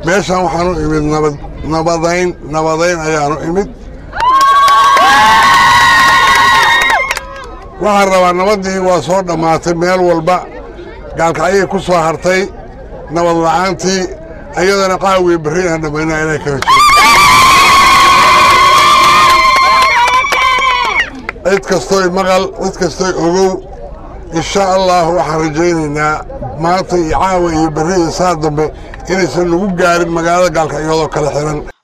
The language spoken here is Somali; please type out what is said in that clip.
meeshan waxaan u imid nabad nabadayn nabadayn ayaan u imid waxaan rabaa nabaddii waa soo dhammaatay meel walba gaalkacyay ku soo hartay nabad la'aantii ayadana qaawii berri aan dhammaynaa inay kaga jiro cid kastoy maqal cid kastoy ogow insha allah waxaan rajaynaynaa maanta iyo caawa iyo berri iyo saa dambe inaysan nagu gaarin magaalada gaalkacyadoo kala xihan